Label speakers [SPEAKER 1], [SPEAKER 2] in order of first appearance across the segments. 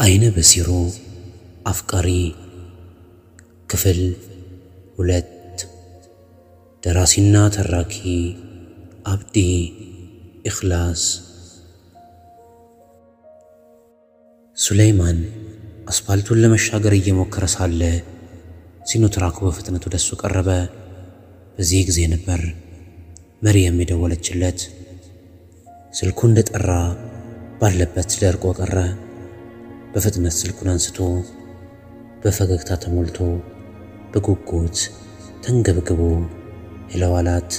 [SPEAKER 1] አይነ በሲሩ አፍቃሪ ክፍል ሁለት ደራሲና ተራኪ አብዲ ኢኽላስ። ሱለይማን አስፓልቱን ለመሻገር እየሞከረ ሳለ ሲኖትራኩ በፍጥነት ወደ እሱ ቀረበ። በዚህ ጊዜ ነበር መርየም የደወለችለት። ስልኩ እንደጠራ ባለበት ደርቆ ቀረ። በፍጥነት ስልኩን አንስቶ በፈገግታ ተሞልቶ በጉጉት ተንገብግቦ ሄሎ አላት።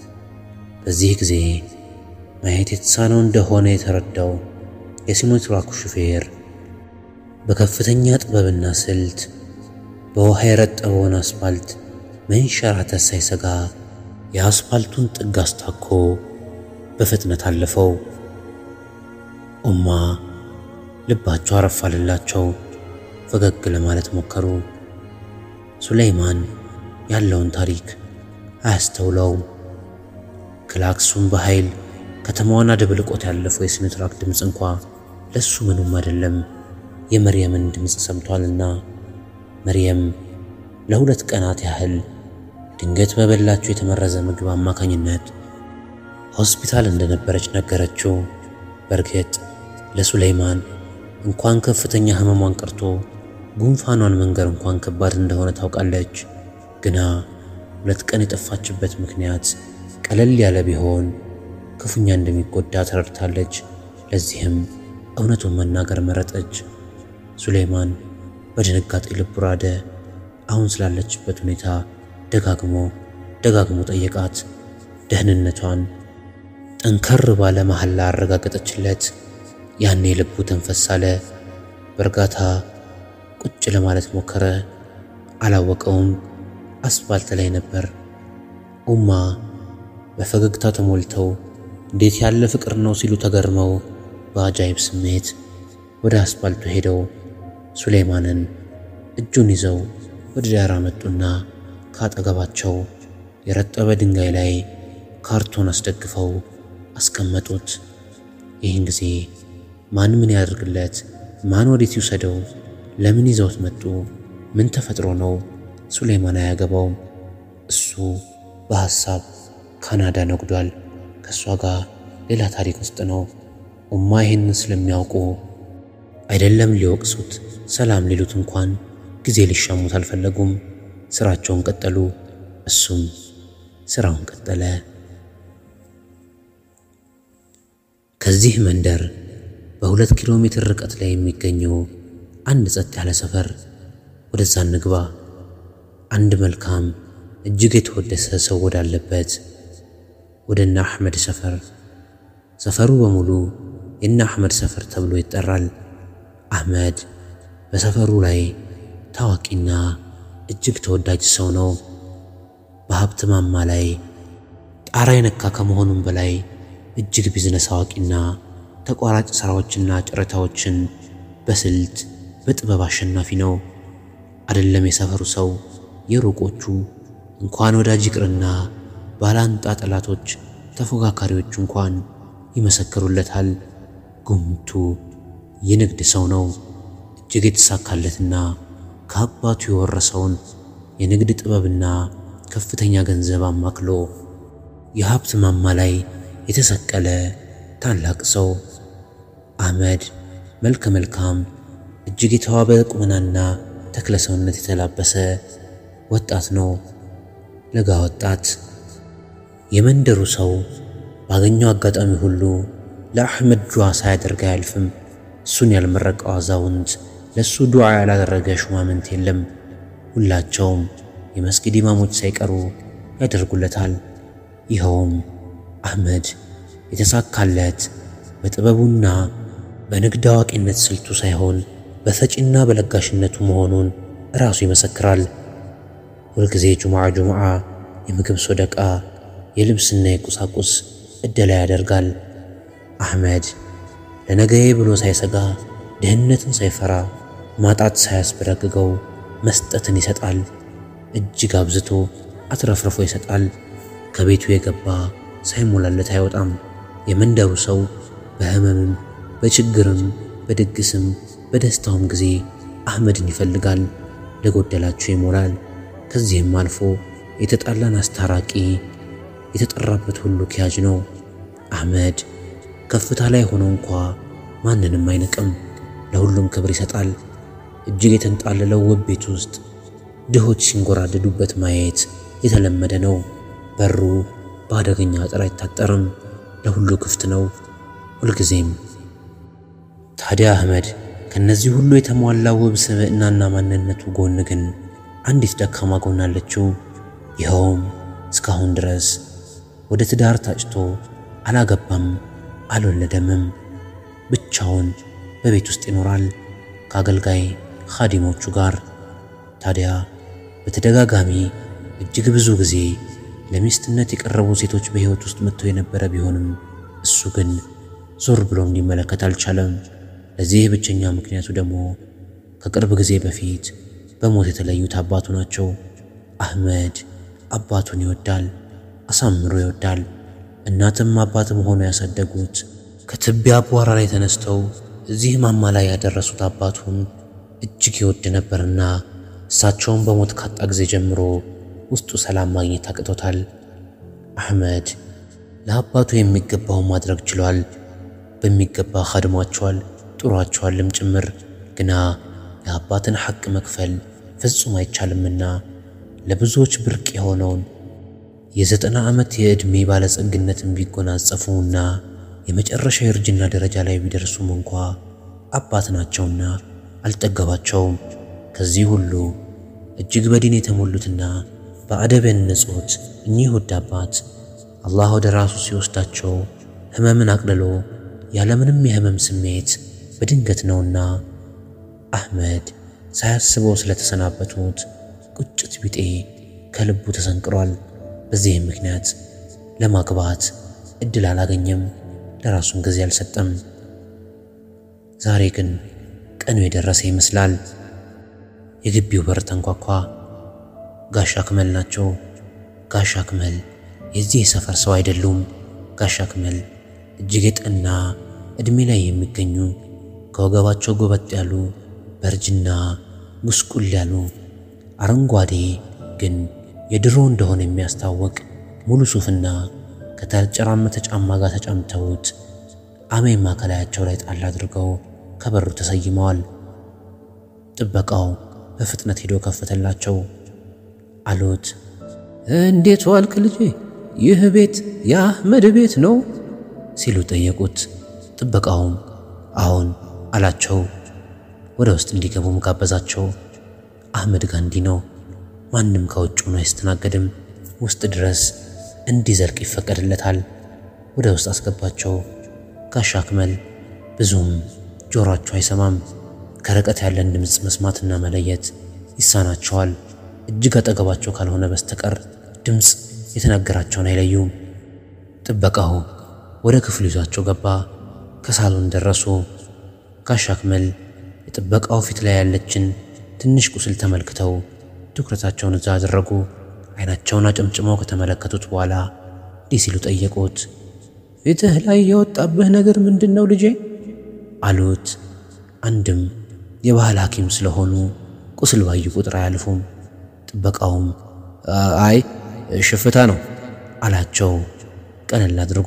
[SPEAKER 1] በዚህ ጊዜ ማየት የተሳነው እንደሆነ የተረዳው የሲኖትራኩ ሹፌር በከፍተኛ ጥበብና ስልት በውሃ የረጠበውን አስፓልት መንሸራተት ሳይሰጋ የአስፓልቱን ጥግ አስታኮ በፍጥነት አለፈው። ኡማ ልባቸው አረፋልላቸው። ፈገግ ለማለት ሞከሩ። ሱለይማን ያለውን ታሪክ አያስተውለውም። ክላክሱን በኃይል ከተማዋን አደብልቆት ያለፈው የሲኖትራክ ድምፅ እንኳ ለሱ ምኑም አይደለም። የመርየምን ድምፅ ሰምቷልና መርየም ለሁለት ቀናት ያህል ድንገት በበላችው የተመረዘ ምግብ አማካኝነት ሆስፒታል እንደነበረች ነገረችው። በእርግጥ ለሱለይማን እንኳን ከፍተኛ ሕመሟን ቀርቶ ጉንፋኗን መንገር እንኳን ከባድ እንደሆነ ታውቃለች። ግና ሁለት ቀን የጠፋችበት ምክንያት ቀለል ያለ ቢሆን ክፉኛ እንደሚጎዳ ተረድታለች። ለዚህም እውነቱን መናገር መረጠች። ሱሌይማን በድንጋጤ ልቡ ራደ። አሁን ስላለችበት ሁኔታ ደጋግሞ ደጋግሞ ጠየቃት። ደህንነቷን ጠንከር ባለ መሐላ አረጋገጠችለት። ያኔ ልቡ ተንፈስ አለ። በእርጋታ ቁጭ ለማለት ሞከረ። አላወቀውም፣ አስፋልት ላይ ነበር። ኡማ በፈገግታ ተሞልተው እንዴት ያለ ፍቅር ነው ሲሉ ተገርመው በአጃይብ ስሜት ወደ አስፋልቱ ሄደው ሱሌይማንን እጁን ይዘው ወደ ዳር መጡና ካጠገባቸው የረጠበ ድንጋይ ላይ ካርቶን አስደግፈው አስቀመጡት። ይህን ጊዜ ማን ምን ያደርግለት? ማን ወዴት ይውሰደው? ለምን ይዘውት መጡ? ምን ተፈጥሮ ነው? ሱሌይማን አያገባውም። እሱ በሐሳብ ካናዳ ነጉዷል። ከእሷ ጋር ሌላ ታሪክ ውስጥ ነው። ኡማ ይህንን ስለሚያውቁ አይደለም ሊወቅሱት፣ ሰላም ሊሉት እንኳን ጊዜ ሊሻሙት አልፈለጉም። ስራቸውን ቀጠሉ። እሱም ስራውን ቀጠለ። ከዚህ መንደር በሁለት ኪሎ ሜትር ርቀት ላይ የሚገኘው አንድ ጸጥ ያለ ሰፈር፣ ወደዛ እንግባ። አንድ መልካም እጅግ የተወደሰ ሰው ወዳለበት ወደ እነ አሕመድ ሰፈር። ሰፈሩ በሙሉ የእነ አሕመድ ሰፈር ተብሎ ይጠራል። አሕመድ በሰፈሩ ላይ ታዋቂና እጅግ ተወዳጅ ሰው ነው። በሀብት ማማ ላይ ጣራ የነካ ከመሆኑም በላይ እጅግ ቢዝነስ አዋቂና ተቋራጭ ሥራዎችና ጨረታዎችን በስልት በጥበብ አሸናፊ ነው። አይደለም የሰፈሩ ሰው የሩቆቹ እንኳን ወዳጅ ይቅርና ባላንጣ ጠላቶች፣ ተፎካካሪዎች እንኳን ይመሰክሩለታል። ጉምቱ የንግድ ሰው ነው። እጅግ የተሳካለትና ከአባቱ የወረሰውን የንግድ ጥበብና ከፍተኛ ገንዘብ አማክሎ የሀብት ማማ ላይ የተሰቀለ ታላቅ ሰው። አሕመድ መልከ መልካም እጅግ የተዋበ ቁመናና ተክለ ሰውነት የተላበሰ ወጣት ነው። ለጋ ወጣት የመንደሩ ሰው ባገኘው አጋጣሚ ሁሉ ለአሕመድ ዱዓ ሳያደርግ አያልፍም። እሱን ያልመረቀው አዛውንት፣ ለእሱ ዱዓ ያላደረገ ሹማምንት የለም። ሁላቸውም የመስጊድ ኢማሞች ሳይቀሩ ያደርጉለታል። ይኸውም አሕመድ የተሳካለት በጥበቡና በንግድ አዋቂነት ስልቱ ሳይሆን በሰጪና በለጋሽነቱ መሆኑን ራሱ ይመሰክራል። ሁልጊዜ ጁምዓ ጁምዓ የምግብ ሶደቃ፣ የልብስና የቁሳቁስ እደላ ያደርጋል። አሕመድ ለነገዬ ብሎ ሳይሰጋ ድህነትን ሳይፈራ ማጣት ሳያስበረግገው መስጠትን ይሰጣል። እጅግ አብዝቶ አትረፍርፎ ይሰጣል። ከቤቱ የገባ ሳይሞላለት አይወጣም። የመንደሩ ሰው በሕመምም በችግርም በድግስም በደስታውም ጊዜ አህመድን ይፈልጋል፣ ለጎደላቸው ይሞላል። ከዚህም አልፎ የተጣላን አስታራቂ፣ የተጠራበት ሁሉ ኪያጅ ነው። አህመድ ከፍታ ላይ ሆኖ እንኳ ማንንም አይንቅም፣ ለሁሉም ክብር ይሰጣል። እጅግ የተንጣለለው ውብ ቤት ውስጥ ድሆች ሲንጎራደዱበት ማየት የተለመደ ነው። በሩ በአደገኛ አጥር አይታጠርም፣ ለሁሉ ክፍት ነው ሁልጊዜም። ታዲያ አህመድ ከነዚህ ሁሉ የተሟላ ውብ ስብዕናና ማንነቱ ጎን ግን አንዲት ደካማ ጎን አለችው። ይኸውም እስካሁን ድረስ ወደ ትዳር ታጭቶ አላገባም፣ አልወለደምም። ብቻውን በቤት ውስጥ ይኖራል ከአገልጋይ ኻዲሞቹ ጋር። ታዲያ በተደጋጋሚ እጅግ ብዙ ጊዜ ለሚስትነት የቀረቡ ሴቶች በሕይወት ውስጥ መጥተው የነበረ ቢሆንም እሱ ግን ዞር ብሎም ሊመለከት አልቻለም። ለዚህ ብቸኛ ምክንያቱ ደግሞ ከቅርብ ጊዜ በፊት በሞት የተለዩት አባቱ ናቸው። አህመድ አባቱን ይወዳል፣ አሳምሮ ይወዳል። እናትም አባትም ሆነው ያሳደጉት ከትቢያ አቧራ ላይ ተነስተው እዚህ ማማ ላይ ያደረሱት አባቱን እጅግ ይወድ ነበርና እሳቸውን በሞት ካጣ ጊዜ ጀምሮ ውስጡ ሰላም ማግኘት አቅቶታል። አህመድ ለአባቱ የሚገባውን ማድረግ ችሏል። በሚገባ ኻድሟቸዋል፣ ጥሯቸዋልም ጭምር። ግና የአባትን ሐቅ መክፈል ፍጹም አይቻልምና ለብዙዎች ብርቅ የሆነውን የዘጠና ዓመት የዕድሜ ባለጸግነትን ቢጎናጸፉና የመጨረሻ የእርጅና ደረጃ ላይ ቢደርሱም እንኳ አባት ናቸውና አልጠገባቸውም። ከዚህ ሁሉ እጅግ በዲን የተሞሉትና በአደብ ያነጹት እኚህ ውድ አባት አላህ ወደ ራሱ ሲወስዳቸው ሕመምን አቅልሎ ያለምንም የሕመም ስሜት በድንገት ነውና አህመድ ሳያስበው ስለተሰናበቱት ቁጭት ቢጤ ከልቡ ተሰንቅሯል። በዚህም ምክንያት ለማግባት እድል አላገኘም፣ ለራሱም ጊዜ አልሰጠም። ዛሬ ግን ቀኑ የደረሰ ይመስላል። የግቢው በር ተንኳኳ። ጋሻ አክመል ናቸው። ጋሻ አክመል የዚህ ሰፈር ሰው አይደሉም። ጋሻ አክመል እጅግ የጠና ዕድሜ ላይ የሚገኙ ከወገባቸው ጎበጥ ያሉ በእርጅና ጉስቁል ያሉ አረንጓዴ ግን የድሮ እንደሆነ የሚያስታውቅ ሙሉ ሱፍና ከተጨራመተ ጫማ ጋር ተጫምተውት አሜማ ከላያቸው ላይ ጣል አድርገው ከበሩ ተሰይመዋል። ጥበቃው በፍጥነት ሄዶ ከፈተላቸው። አሉት፣ እንዴት ዋልክ ልጄ? ይህ ቤት የአህመድ ቤት ነው ሲሉ ጠየቁት። ጥበቃውም አዎን አላቸው። ወደ ውስጥ እንዲገቡም ጋበዛቸው። አህመድ ጋር እንዲህ ነው፣ ማንም ከውጭ ሆኖ አይስተናገድም። ውስጥ ድረስ እንዲዘልቅ ይፈቀድለታል። ወደ ውስጥ አስገባቸው። ጋሻ አክመል ብዙም ጆሯቸው አይሰማም። ከርቀት ያለን ድምፅ መስማትና መለየት ይሳናቸዋል። እጅግ አጠገባቸው ካልሆነ በስተቀር ድምፅ የተነገራቸውን አይለዩም። ጥበቃው ወደ ክፍሉ ይዟቸው ገባ። ከሳሎን ደረሱ። ጋሻ አክመል የጥበቃው ፊት ላይ ያለችን ትንሽ ቁስል ተመልክተው ትኩረታቸውን እዛ አደረጉ። አይናቸውን አጨምጭመው ከተመለከቱት በኋላ እንዲህ ሲሉ ጠየቁት። ፊትህ ላይ የወጣብህ ነገር ምንድን ነው ልጄ? አሉት። አንድም የባህል ሐኪም ስለሆኑ ቁስል ባዩ ቁጥር አያልፉም። ጥበቃውም አይ ሽፍታ ነው አላቸው ቀለል አድርጎ።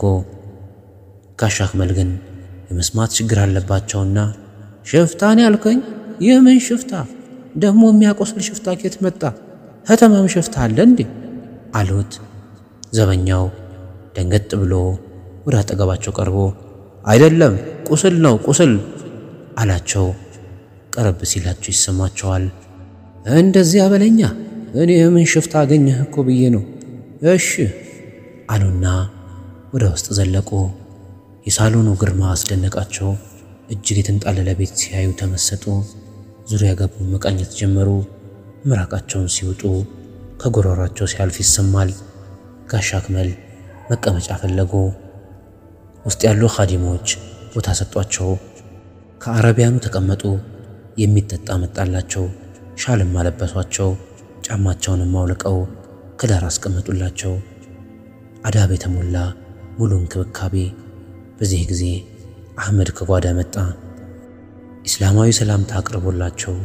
[SPEAKER 1] ጋሻ አክመል ግን የመስማት ችግር አለባቸውና ሽፍታን ያልከኝ ይህ ምን ሽፍታ ደግሞ የሚያቆስል ሽፍታ ኬት መጣ? ከተማም ሽፍታ አለ እንዴ? አሉት። ዘበኛው ደንገጥ ብሎ ወደ አጠገባቸው ቀርቦ አይደለም ቁስል ነው ቁስል አላቸው። ቀረብ ሲላቸው ይሰማቸዋል። እንደዚያ በለኛ እኔ ምን ሽፍታ አገኘህ እኮ ብዬ ነው። እሺ አሉና ወደ ውስጥ ዘለቁ። የሳሎኑ ግርማ አስደነቃቸው። እጅግ የተንጣለለ ቤት ሲያዩ ተመሰጡ። ዙሪያ ገቡ መቃኘት ጀመሩ። ምራቃቸውን ሲውጡ ከጎረሯቸው ሲያልፍ ይሰማል። ጋሻ አክመል መቀመጫ ፈለጉ። ውስጥ ያሉ ኻዲሞች ቦታ ሰጧቸው። ከአረቢያኑ ተቀመጡ። የሚጠጣ መጣላቸው። ሻልም አለበሷቸው። ጫማቸውንም አውልቀው ከዳር አስቀመጡላቸው። አዳብ የተሞላ ሙሉ እንክብካቤ። በዚህ ጊዜ አህመድ ከጓዳ መጣ። ኢስላማዊ ሰላምታ አቅርቦላቸው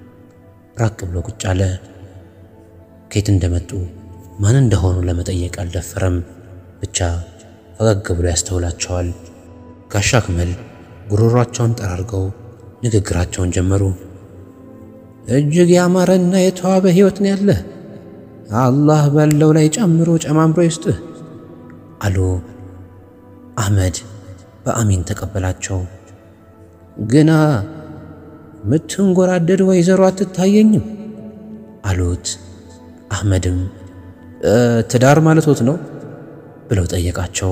[SPEAKER 1] ራቅ ብሎ ቁጭ አለ። ከየት እንደመጡ ማን እንደሆኑ ለመጠየቅ አልደፈረም። ብቻ ፈገግ ብሎ ያስተውላቸዋል። ጋሻ አክመል ጉሮሯቸውን ጠራርገው ንግግራቸውን ጀመሩ። እጅግ ያማረና የተዋበ ሕይወት ነው ያለህ። አላህ ባለው ላይ ጨምሮ ጨማምሮ ይስጥህ አሉ። አህመድ በአሚን ተቀበላቸው። ግና ምትንጎራደድ ወይዘሮ አትታየኝም አሉት። አህመድም ትዳር ማለቶት ነው ብለው ጠየቃቸው።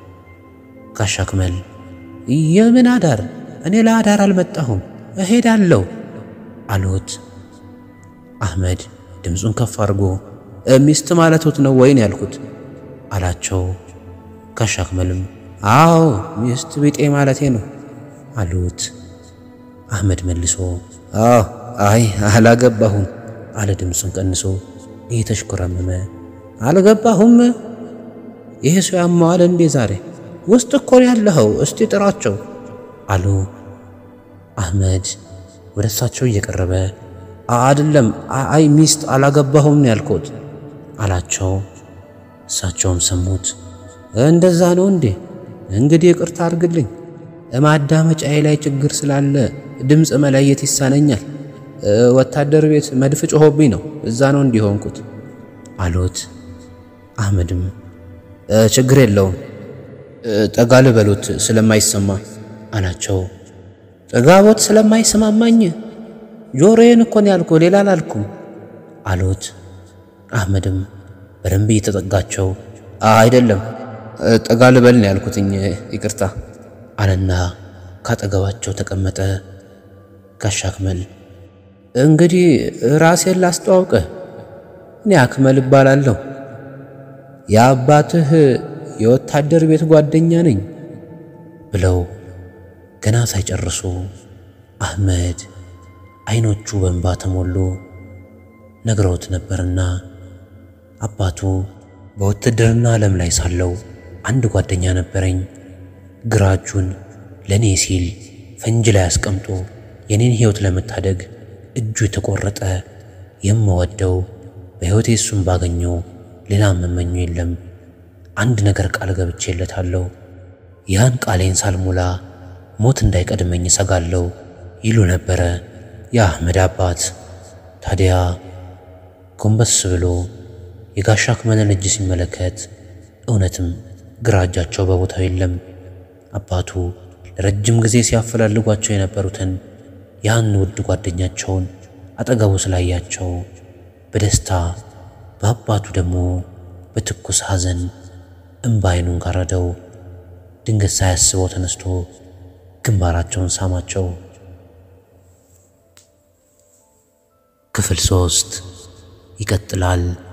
[SPEAKER 1] ጋሻ አክመል የምን አዳር? እኔ ለአዳር አልመጣሁም እሄዳለሁ አሉት። አህመድ ድምፁን ከፍ አድርጎ ሚስት ማለቶት ነው ወይን ያልኩት አላቸው። ጋሻ አክመልም አዎ ሚስት ቢጤ ማለቴ ነው አሉት። አህመድ መልሶ አዎ አይ አላገባሁም አለ ድምፁን ቀንሶ እየተሽኮረመመ አልገባሁም። ይሄ ሰው ያማዋል እንዴ ዛሬ? ውስጥ እኮ ነው ያለኸው፣ እስቲ ጥራቸው አሉ። አህመድ ወደ እሳቸው እየቀረበ አይደለም፣ አይ ሚስት አላገባሁም ነው ያልኩት አላቸው። እሳቸውም ሰሙት። እንደዛ ነው እንዴ? እንግዲህ ይቅርታ አድርግልኝ፣ ማዳመጫዬ ላይ ችግር ስላለ ድምፅ መለየት ይሳነኛል። ወታደር ቤት መድፍ ጮሆብኝ ነው፣ እዛ ነው እንዲሆንኩት አሉት። አህመድም ችግር የለውም ጠጋ ልበሉት ስለማይሰማ አላቸው። ጠጋቦት ስለማይሰማማኝ ጆሮዬን እኮ ነው ያልኩ ሌላ አላልኩም አሉት። አህመድም በደንብ እየተጠጋቸው አይደለም ጠጋ ልበል ነው ያልኩትኝ ይቅርታ አለና ካጠገባቸው ተቀመጠ። ጋሻ አክመል እንግዲህ ራሴን ላስተዋውቅህ፣ እኔ አክመል እባላለሁ። የአባትህ የወታደር ቤት ጓደኛ ነኝ ብለው ገና ሳይጨርሱ አህመድ አይኖቹ በእንባ ተሞሉ። ነግረውት ነበርና አባቱ በውትድርና ዓለም ላይ ሳለው አንድ ጓደኛ ነበረኝ። ግራ እጁን ለእኔ ሲል ፈንጅ ላይ አስቀምጦ የኔን ሕይወት ለመታደግ እጁ የተቆረጠ የምወደው በሕይወቴ እሱን ባገኘው ሌላ መመኙ የለም። አንድ ነገር ቃል ገብቼለታለሁ። ያን ቃሌን ሳልሞላ ሞት እንዳይቀድመኝ እሰጋለሁ ይሉ ነበረ የአህመድ አባት። ታዲያ ጎንበስ ብሎ የጋሻ አክመልን እጅ ሲመለከት እውነትም ግራ እጃቸው በቦታው የለም። አባቱ ለረጅም ጊዜ ሲያፈላልጓቸው የነበሩትን ያን ውድ ጓደኛቸውን አጠገቡ ስላያቸው በደስታ በአባቱ ደግሞ በትኩስ ሐዘን እምባ ዓይኑን ጋረደው። ድንገት ሳያስበው ተነስቶ ግንባራቸውን ሳማቸው። ክፍል ሶስት ይቀጥላል።